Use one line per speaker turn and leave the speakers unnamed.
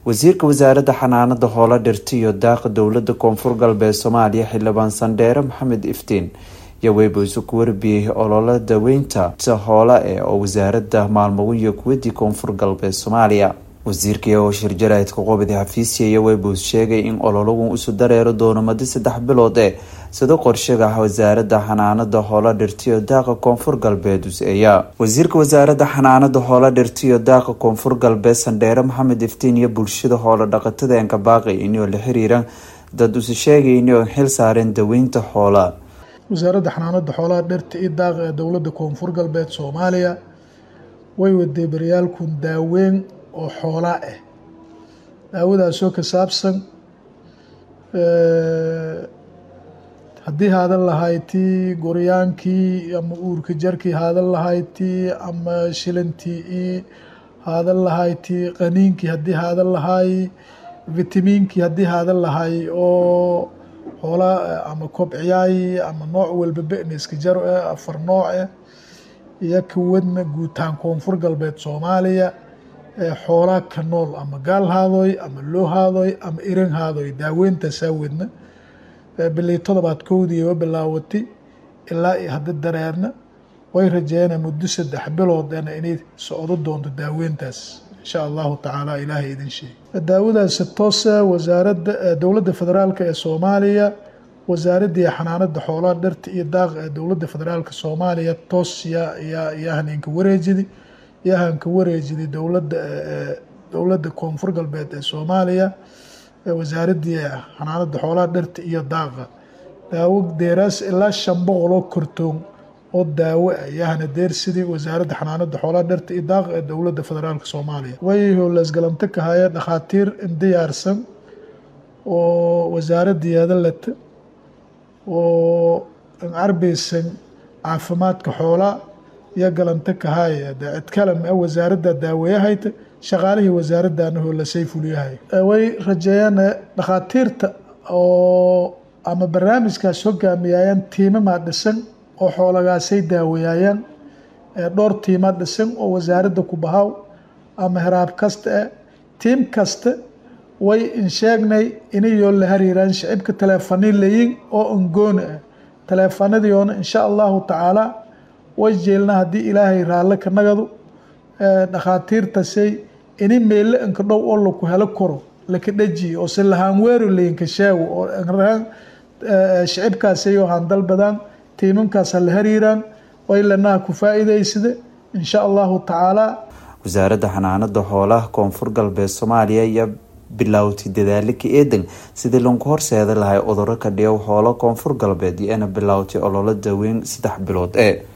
wasiirka wasaaradda xanaanada hoola dhirta iyo daaqa dowlada koonfur galbeed soomaaliya xildhibaan sandheere maxamed iftiin iyo weybuusu ku warbiyey ololo daweynta hoola e oo wasaaradda maalmogun iyo kuwadii koonfur galbeed soomaaliya wasiirka iyagoo shirjaraydka qobadi xafiisya iyo weybuus sheegay in ololagun isu dareero doono madi saddex bilood ee sida qorshaga ah wasaaradda xanaanada hoola dhirtiyo daaqa koonfur galbeed us-eeya wasiirka wasaaradda xanaanada hoola dhirtiyo daaqa koonfur galbeed sandheere maxamed iftiin iyo bulshada hoola dhaqatada enkabaaqi inoo la xiriira dad usi sheegay inoo xil saareen daweynta xoola
wasaaradda xanaanada xoolaha dhirta iyo daaqa ee dowladda koonfur galbeed soomaaliya way waday baryaalkun daaweyn oo xoolaa ah daawadaasoo ka saabsan haddii haadan lahaytii goryaankii ama uurka jarkii haadan lahaytii ama shilantii haadan lahaytii qaniinkii haddii haadan lahay vitamiinkii haddii haadan lahay oo xoolaa ama kobciyaay ama nooc walba beneska jar eh afar nooc eh iyo kawadna guutaan koonfur galbeed soomaaliya xoolaa ka nool ama gaal haadoy ama loo haadoy ama iran haadoy daaweyntasaa wadna bilii todobaad kowdiiba bilaawatay ilaa iyo hadda dareerna way rajeeyana muddo saddex biloodena inay socdo doonto daaweyntaas insha allahu tacaala ilaahay idin sheegay daawadaasi toosa wasaaradda dowladda federaalka ee soomaaliya wasaaraddii xanaanada xoolaha dhirta iyo daaqa ee dowladda federaalka soomaaliya toos yaa yaa yahaneenka wareejidi yahanka wareejidi dowladda dowladda koonfur galbeed ee soomaaliya wasaaraddii xanaanada xoolaha dhirta iyo daaqa daawo deeraas ilaa shan boqoloo kortoon oo daawo ah yahana deersidii wasaaradda xanaanada xoolaha dhirta iyo daaqa ee dowladda federaalka soomaaliya way howleesgalanto ka haya dhakhaatiir diyaarsan oo wasaaraddeeda leta oo carbeysan caafimaadka xoolaa iyo galanto ka haya de cid kalam a wasaaradda daaweeyahayta shaqaalihii wasaaraddaana hoolasay fuliyahay way rajeeyaan dhakhaatiirta oo ama barnaamijkaas hogaamiyayaan tiimamaa dhisan oo xoolagaasay daaweeyayaan dhowr tiima dhisan oo wasaaradda ku bahaw ama heraab kasta ah tiim kasta way insheegnay inayoo la hariiraan shicibka teleefani layin oo ongooni ah teleefanadiyoona insha allahu tacaala way jeelna haddii ilaahay raalle ka nagadu dhakhaatiirtasay ini meelle inka dhow oo laku helo karo laka dhajiye oo se lahaan weero layinka sheego oo rahaan shicibkaasay oo handal badaan tiimankaas ha la hariiraan way lanaha ku faa'iidaysada insha allahu tacaala
wasaaradda xanaanada xoolaha koonfur galbeed soomaaliya iyo bilowtay dadaalo ka eedan sidii lanku horseeda lahay cuduro ka dhiyow xoolo koonfur galbeed iyo ina bilowtay ololo daweyn saddex bilood ee